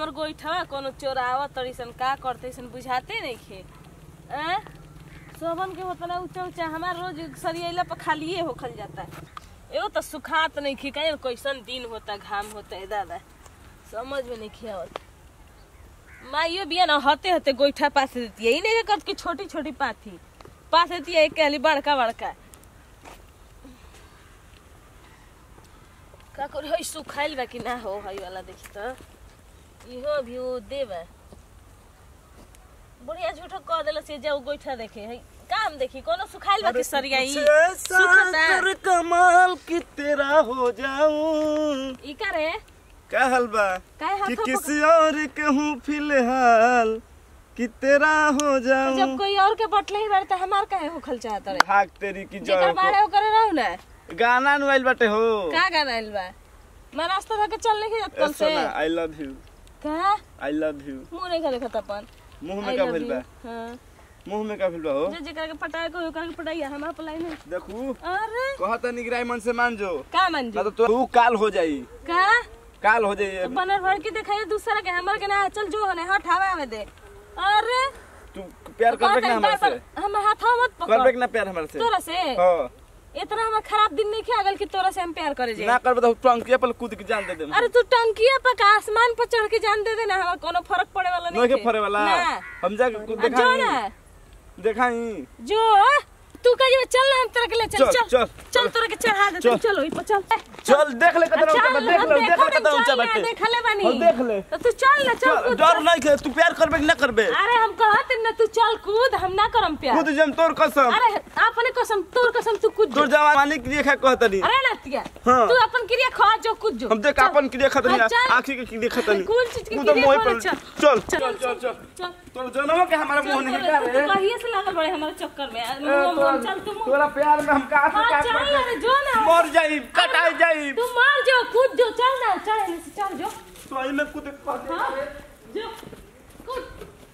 हमर गोइठवा कोनो चोरावत तड़ीसन का करते बुझाते नहीं खे हैं सोबन के होतना ऊंचा ऊंचा हमार रोज सरियला पर खालिए होखल जाता है एगो तो सुखात नहीं खी कहीं कैसन दिन होता घाम होता है दादा समझ में नहीं खियावत माइयो बिया ना हते हते गोइठा पास देती है ई नहीं करत कि छोटी छोटी पाथी पास देती है एक कहली बड़का बड़का का करी हई सुखाइल बा कि ना हो हई वाला देखी तो इहो भी वो देबा बढ़िया झूठो कह देला से जाओ गोइठा देखे हई काम देखी कोनो सुखाइल बा कि सरिया ई सुखता कर कमाल कि तेरा हो जाऊं ई का रे क्या हाल बा काहे कि हाथ किसी और के हूँ फिलहाल कि तेरा हो जब जाऊं कोई और के बटले ही बारे त हमार काहे होखल चाहत रे भाग तेरी की जेकर जड़ बारे ओकरे रहू ना को गाना नुआइल बाटे हो का गाना आइल बा मैं रास्ता धके चल नहीं जात कल से सोना आई लव यू का आई लव यू मुंह नहीं खा देखत अपन मुंह I में का love भेल you. बा हाँ मुंह में का भेल बा हो जे जेकर के पटाए को ओकर के पटाइया हम अप्लाई नहीं देखू अरे कहता निगराई मन से मान जो का मान जी ना तो तू काल हो जाई का काल हो जाई बनर भर के दिखाई दूसरा के हमर के ना चल जो होने हट हवा में दे अरे तू प्यार करबे कि ना हमारे से हम हाथा मत करबे पकड़ कि ना प्यार हमारे से तोरा से हां इतना हमर खराब दिन नहीं खे गल कि तोरा से हम प्यार करे जे ना करबे तो टंकी पर कूद के जान दे दे अरे तू टंकिया पर का आसमान पर चढ़ के जान दे देना हमार कोनो फर्क पड़े वाला नहीं नहीं के खे। फरे वाला ना हम जा के आ, जो दिखाई ना दिखाई जो तू कहियो चल ना हम तेरे के ले चल चल, चल चल, चल तोरा के चढ़ा दे चल। चलो ई पर चल चल देख ले कितना ऊंचा बा चल, देख हम ले देख देखो ले कितना नहीं, ऊंचा चल बाटे ना, देख ले बानी और देख ले तो तू चल ना चल चल, कूद, डर चल। नहीं के तू प्यार करबे कि ना करबे अरे हम कहत ना तू चल कूद हम ना करम प्यार कूद जम तोर कसम अरे अपने कसम तोर कसम तू कूद तोर जो। जवानी के लिए खा कहतनी अरे नतिया हाँ। तू अपन क्रिया खा जो कूद जो हम देख चल। अपन के लिए खतनी हाँ, चल। आंखी के लिए खतनी कुल चीज के तू तो क्रिया मोह करे, पर चल। चल चल चल चल चल चल तोर जनमो के हमारा मोह नहीं का तू रे तो कहिए से लागल बड़े हमारे चक्कर में ए, मुंह- मुंह- तोरा- चल तू मुंह- तोरा प्यार में हम का से हाँ, का चल कर अरे जो ना मर जाई कटाई जाई तू मार जो कूद जो चल ना चल एने से चल जो तो आई में कूद के हाँ जो कूद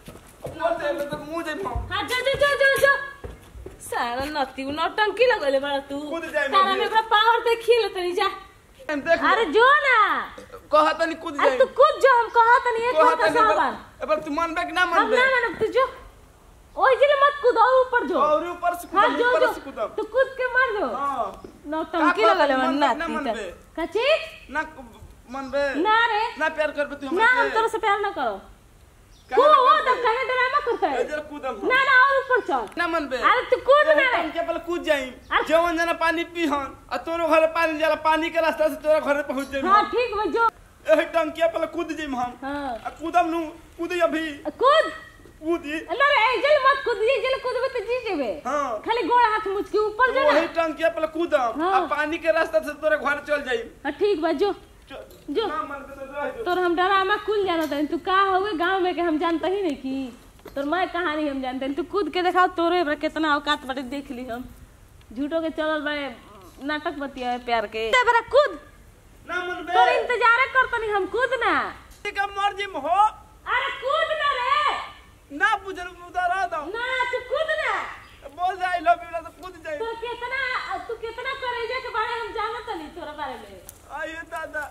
मरते में तो मुंह जाई मां हाँ जो जो जो जो जो सारा नती उ नौटंकी लगले बड़ा तू कूद जाए तारा मम्मी। में बड़ा पावर देखी ले तनी जा देख अरे जो ना कहतनी कूद अरे जाई तू कूद जो हम कहत नहीं एक बार का सावन अब तू मानबे कि ना हम मानबे ना मानब तू जो ओए जिले मत कूद और ऊपर जो और ऊपर से हाँ कूदम जो ऊपर जो से कूदम तू कूद के मार जो हां नौटंकी का लगले कहत मन मनबे, ना नाती मनबे। त कची ना मानबे ना रे ना प्यार करबे तू ना हम हमसे तोरे से प्यार ना करो काहे तू ना वो करबे? तो कहे ड्रामा करता है ए, जरा कूदम ना ना और ऊपर चल ना मनबे अरे तू कूद ना रे के पहले कूद जाई अरे- जवन जना पानी पीहन आ तोरो घरे पानी जाला पानी के रास्ता से तोरा घरे पहुंच जाई हाँ ठीक बा जो एही टंकिया पहले कूद जाई हम हाँ आ कूदम नु कूदी अभी कूद कूदी ना रे जल मत कूद ये जल कूदबे तो जी जेबे हां खाली गोड़ हाथ मुच के ऊपर जो ना वही टंकिया पहले कूदम हाँ। आ पानी के रास्ता से तोरे घर चल जाई हाँ ठीक बा जो च- जो। ना मनबे तो रह जो। तोर हम डरामा कुल जानत हन तू का होवे गांव में के हम जानता ही नहीं की तोर मैं कहानी हम जानते हैं तू कूद के दिखाओ तोरे बड़ा कितना औकात बाटे देख ली हम झूठो के चलल बड़े नाटक बतिया है प्यार के ते बड़ा कूद ना मनबे तोर इंतजार करतनी हम कूद ना का मर्जी में हो अरे कूद ना रे ना बुझल उतारा दो ना तू कूद ना बोल दे आई लव यू ना तो कूद जाई तोर कितना तू कितना करेजा के बारे हम जानत नहीं तोरा बारे में आइए दादा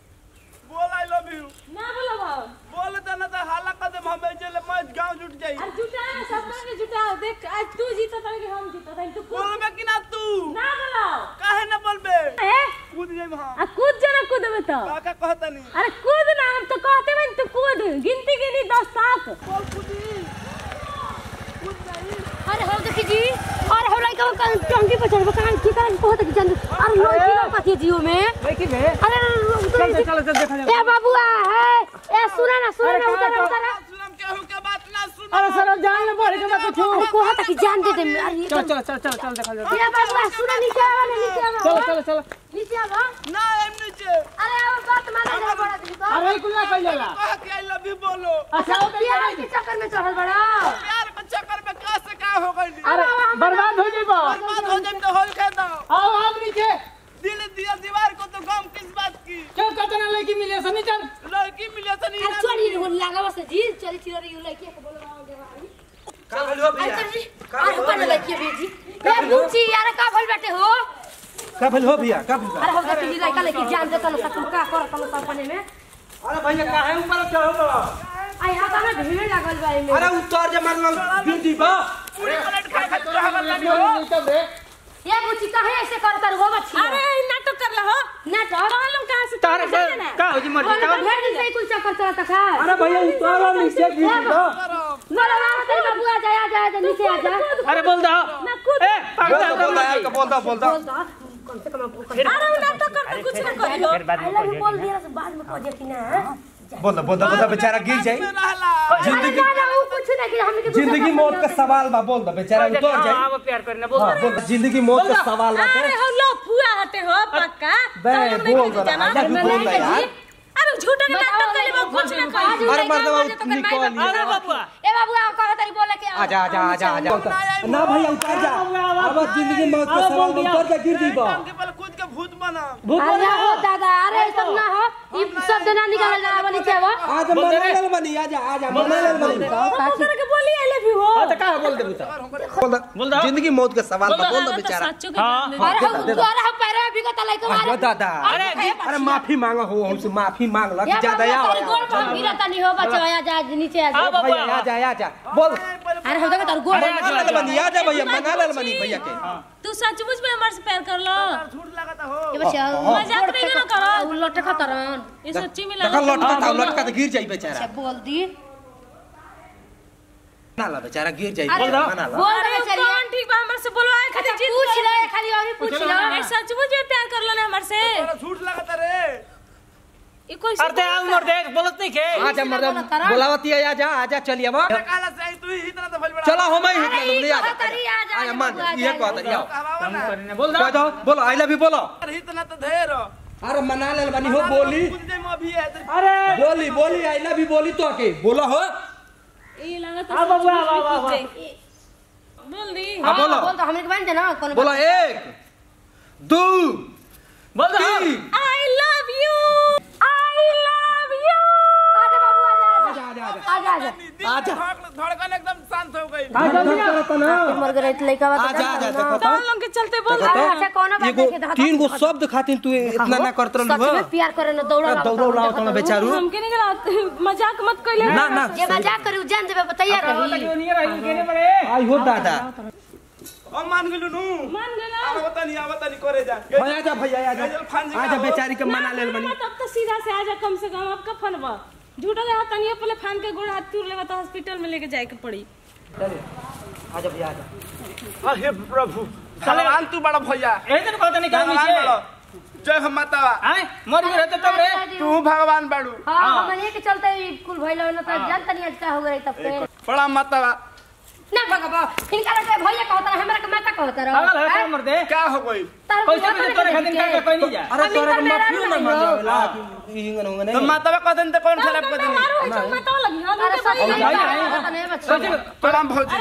बोल आई लव यू ना बोलो भाव बोल दे ना तो हाला कदम हम चले मज गांव जुट जाई अरे जुटाओ सब के जुटाओ देख आज तू जीता था कि हम जीता था तू कूद बोलबे कि ना तू ना बोलो काहे ना बोलबे ए कूद जाई हम आ कूद जाना कूदबे तो काका कहतनी अरे कूद ना हम तो कहते हैं तू कूद गिनती गिनी दस तक बोल कूदी कूद जाई अरे हो देखी जी अरे हो लइका का टंकी पर चढ़बो कहां की कहां बहुत की जान अरे लो की लोग कथी जियो में देखी बे अरे चल चल चल चल देखा जाए ए बाबुआ है ए सुना ना सुना ना उतर उतर सुनम केहू के बात ना सुन अरे सर जान में बढ़ के मत छू अरे कोहा तक जान दे दे अरे चल चल चल चल चल देखा जाए ए बाबुआ सुना नीचे आवा ना नीचे आवा चलो चलो चलो नीचे आवा ना एम नीचे अरे अब बात माने जा बड़ा दी तो अरे कुल ना कइले ला कह के आई लव यू बोलो अच्छा वो ये के चक्कर में चढ़ल बड़ा प्यार के चक्कर में का से का हो गई अरे बर्बाद हो जाइबो बर्बाद हो जाए तो होल कह दो आओ आप नीचे दिल दिया दीवार को तो गम किस बात की क्यों कतना लड़की मिले सनी चल लड़की मिले तो नहीं अरे चली हो लगावा से जी चली चली रही लड़की के बोलो गाँव के बाहरी का भइलो भैया अरे जी अरे ऊपर लड़की भेजी ए मुंची यार का भइल बैठे हो का भइलो भैया का भइलो अरे हो देखी लड़का लेके जान देता ना तू का करत ना अपने में अरे भैया काहे ऊपर चढ़ो बड़ा आ यहाँ तो हमें भीड़ लागल बा एमे अरे उतर जे मारना गिर दी बा ये बुची काहे ऐसे करतर हो बच्ची अरे नाटक कर ला हो नाटक मालूम कहाँ से तारे तुमने जाने ना? का हो जी मर्जी का भेड़ दिन से ही कुल चक्कर चलता था अरे भैया उतर नीचे गिर दी बा बोलो बाबा तेरे बाबू आ जा आ जा आ जा नीचे आ जा अरे बोल दो ए पागल बोल दो यार बोल दो बोल दो बोल दो कम से कम आपको कर अरे वो नाटक करते कुछ ना करी हो आई लव यू बोल दिया से बाद में कह देती ना बोल दो बोल दो बोल दो बेचारा गिर जाए जिंदगी ना वो कुछ नहीं कि हमने के दूसरे जिंदगी का मौत का बोलते। सवाल बा बोल दो बेचारा उतर जाए अब प्यार करना बोल हाँ, बोल दो जिंदगी मौत का सवाल बा अरे हो लो फुआ हटे हो पक्का बे तालुक नहीं बोल खींची दो जाना। ना भी बोल दो यार अरे झूठा के नाटक कर ले कुछ ना करी अरे मर्दवा निकल अरे बाबूआ ए बाबू आ कह तरी बोले के आजा आजा आजा आजा ना भैया उतर जा अब जिंदगी मौत का सवाल बा उतर जा गिर दी बा अरे हो दादा अरे सब ना हो ई सब जना निकाल जा बनी के वो आज मना ले बनी आजा आजा मना ले बनी ओकर के बोली आई लव यू हो हां तो का बोल दे बुता बोल दो बोल दो। जिंदगी मौत का सवाल बा बोल दो बेचारा सच्चो के हाँ, जान ले। अरे हो द्वारा हो पैर में बिगत लाई के अरे दादा अरे अरे माफी मांगो हो हमसे माफी मांग ला ये ज्यादा या तारी गोड़ पर गिरा तनी हो बच्चा आ जा नीचे आ जा हाँ, बाबा। भैया आजा आजा बोल अरे हो देखो तार गोड़ अरे, मना ले बनी आजा भैया मना ले बनी भैया के तू सचमुच में हमारे से प्यार कर लो ये बच्चा मजाक नहीं ना करो उ लटे खतरन ये सच्ची में देखा लगा लटका था लटका तो गिर जाई बेचारा अच्छा बोल दी मना ला बेचारा गिर जाई अरे, मना ला बोल अरे दे वो चलिए कौन ठीक बा हमारे से बोलवाए खाली अच्छा जीत पूछ ले खाली और ही पूछ लो ए सचमुच में प्यार कर लो ना हमारे से झूठ लगता रे ये कोई अरे ते आउ मर दे बोलत नहीं के आजा मर्दम बोलावती है आजा आजा चलिए अब चलो हम ही हिट ले आजा तरी आ जा आजा मान ये कहता रही आओ काम करने बोल दो कह दो बोलो आई लव यू बोलो अरे मना ले बनी हो बोली अरे बोली बोली आई लव यू बोली तो के बोलो हो ये लगा आ तो बाबू आ आ आ बोल दी हाँ बोलो बोल तो हमने के बन दे ना कौन बोलो एक दो बोल दो तीन I love you I love you आजा बाबू आजा आजा आजा आजा आजा आजा धड़कन एकदम शांत हो गई मर गए लइका बात आजा आजा देखो तो कौन लोग के चलते बोल देखो तो अच्छा कौन बात एगो है कि धाता तीन गो शब्द खातिर तू इतना ना करत सच रहलू में प्यार करे ना दौड़ा हो दौड़ो लाओ तो बेचारू हमके नहीं गला मजाक मत कइले ना ना ये मजाक करी जान देबे बताइए रही नहीं रही केने पड़े आई हो दादा हम मान गेलू नु मान गला आवता नहीं आवता नहीं करे जा भैया आजा भैया आजा आजा बेचारी के मना ले बनी तब तो सीधा से आजा कम से कम अब का फनबा झूठा के हाथ तनिए पहले फान के गोड़ हाथ तूर लेवा तो हॉस्पिटल में लेके जाए के पड़ी आजा भैया आजा अरे प्रभु भगवान तू बड़ा भैया यही तो कहता नहीं काम भगवान बड़ा से जय हम माता आए मर गए रहते तब रे तू भगवान बाड़ू हां हम ये के चलते ही कुल भइल ना तो जान तनी अच्छा हो गई तब पे बड़ा माता ना भगवा इनका के भैया कहता रहा हमरा के माता कहता रहा पागल है क्या मर दे क्या हो गई तार पैसे के तोरे खातिर का का कोई नहीं जा अरे हम तोरे इनका के मेरा माफियो ना नहीं मान हो। जावेला कि हिंगन होंगे तो नहीं माता का कदन तो कौन खराब कर देनी मारो है तो मैं तो लगी हां अरे सच में भाई, कहता नहीं बच्चा कैसे प्रणाम भौजी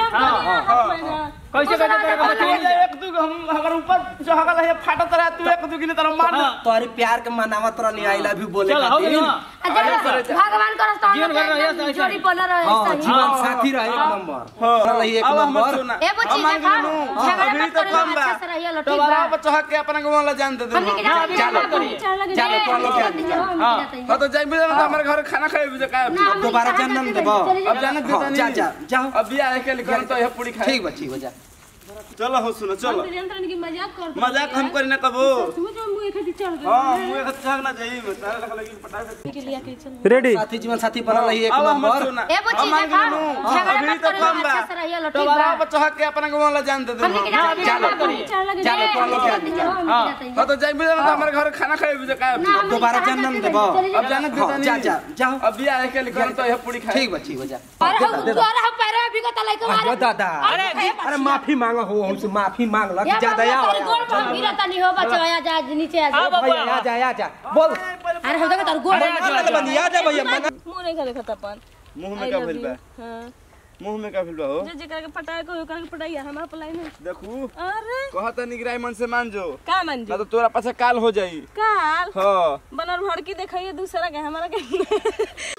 कैसे कहते तोरे का ठीक है, एक दू हम अगर ऊपर जो हगल है फाटत रहा तू एक दू गिने तरह मार दे। तोरी प्यार के मनावत रहनी आई लव यू बोले चल हो गई खातिर ना भगवान करस तो जीवन भर रहिए तो हम ऐसा जोड़ी ही। बोला रहे हां सही जीवन साथी रहे एक नंबर चल एक अब हम नंबर सुना ए बुच्ची अब मान देखा गेलू नु। झगड़ा अभी मत तो करे कम बा अच्छा से रहिए लो तो ठीक बड़ा बा बच्चा हक के अपना को वाला जान दे दे हमने के जाते चलो हैं करिए चलो तो लोग हां तो जाई भी तो हमारे घर खाना खाए भी का दोबारा जन्म देबो अब जाने दे हाँ, जा जा जाओ अब भी आए के लिए तो यह पूरी खाए ठीक बा ठीक बा जा चलो हो सुनो चलो नियंत्रण की मजाक कर मजाक हम करी ना कबो समझ में मुंह खाती चढ़ गई हां मुझे खत चाह ना जाई मैं तारे लगा लगी पटा दे के लिए के चल रेडी साथी जीवन साथी बनल रही एक अब हम नंबर सुना ए बुच्ची अब मान देखा गेलू नु। झगड़ा अभी मत तो करे कम बा अच्छा से रहिए लो तो ठीक बड़ा बा बच्चा हक के अपना को वाला जान दे दे हमने के जाते हैं चलो करिए चढ़ लगे चलो चलो, तो चलो, लोग हां तो जाई भी तो हमारे घर खाना खाए भी का दोबारा जन्म देबो अब जाने दे हाँ, जा जा जाओ अब भी आए के लिए तो यह पूरी खाए ठीक बा ठीक बा जा अरे हम द्वारा हम पैर में बिगत लाई के अरे दादा अरे अरे माफी मांगो हो हमसे माफी मांग ला ये ज्यादा या तार गोड़ पर गिरा तनी हो बच्चा आ जा नीचे आ जा भैया आ जा आ जा बोल अरे हम देखो तार गोड़ मना ले बनी आ जा भैया मना मुंह नहीं खा देखत अपन मुंह में का भइल बा हां मुंह में का भइल बा हो जे जेकरा के पटाए को ओकरा के पटाइया हमरा पलाई नहीं देखू अरे कहता निगराई मन से मान जो का मान ना जी तो तोरा पाछे काल हो जाई काल हाँ बनर भड़की देखिए दूसरा के हमारा के